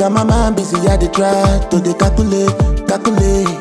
Got my mind busy, I dey try to dey calculate, calculate.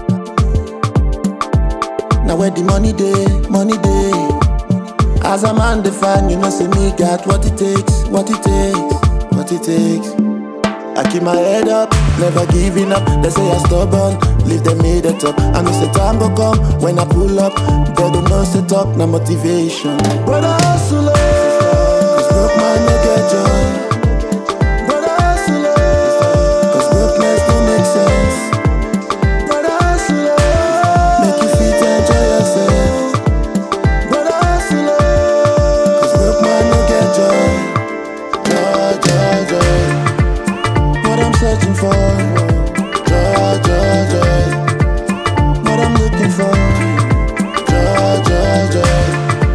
Now where the money dey, money dey. As a man define, you know say me got what it takes, what it takes, what it takes. I keep my head up, never giving up. They say I stubborn, leave them made it up. I know say time go come when I pull up. They don't know set up, no motivation. Brother hustle, cause broke man no get joy. Brother hustle, cause brokenness don't make sense. Brother hustle, make you fit enjoy yourself. Brother hustle, cause broke man no get joy. Joy, joy, joy. What I'm searching for, joy, joy, joy. What I'm looking for, joy, joy, joy.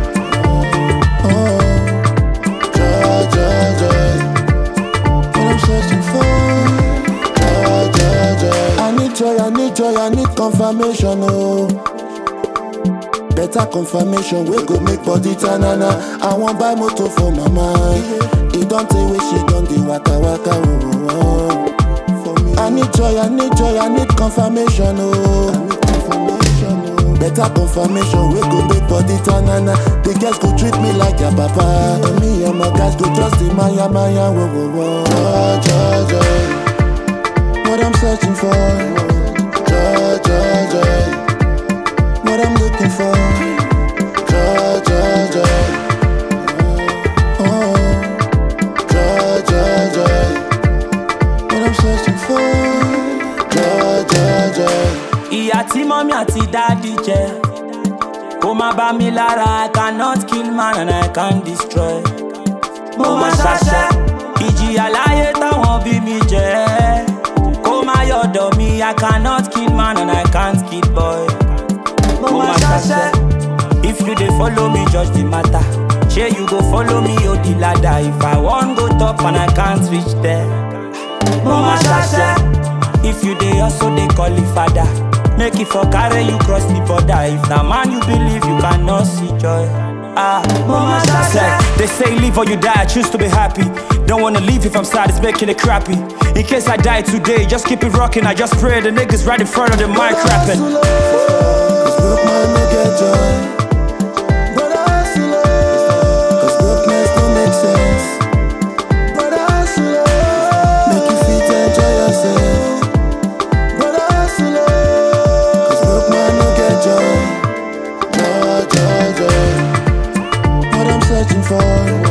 Oh, joy, joy, joy. What I'm searching for, joy, joy, joy. I need joy, I need joy, I need confirmation, oh. Better confirmation, we go make body tanana. I want buy motor for my mind. It don't take where she done the waka waka. Oh, oh, oh. I need joy, I need joy, I need confirmation. Oh, I need confirmation. Oh. Better confirmation, we go make body tanana. The girls go treat me like a papa. And me and my guys go trust in Maya Maya. Whoa, whoa, whoa. Joy, joy, joy. What I'm searching for. Joy, joy, joy what I'm looking for. Joy, joy, joy. Oh, joy, joy, joy. What I'm searching for. Joy, joy, joy. ìyá tí mọ́mí àti dáàdì jẹ kó má bá mi lára i cannot kill man and i can destroy. mo máa ṣaṣẹ́ ìjìyà láyé táwọn bí mi jẹ́ kó má yọ̀dọ̀ mi i cannot kill man and i can't kill boy. mo máa ṣaṣẹ́ if you dey follow me judge the matter ṣé you go follow me o the ladder if i wan go top and i can't reach there. mo máa ṣaṣẹ́ if you dey hustle dey call it father make e for carry you cross the border if na man you believe you cannot see joy. Ah, mo máa ṣaṣẹ́. They say live or you die, I choose to be happy. Don't wanna leave if I'm sad, it's making it crappy. In case I die today, just keep it rocking. I just pray the niggas right in front of the mic rapping. Cause broke man no get joy. Brother hustle, cause brokenness don't make sense. Brother hustle, make you fit enjoy yourself. Brother hustle, cause broke man no get joy. Joy, joy, joy. What I'm searching for,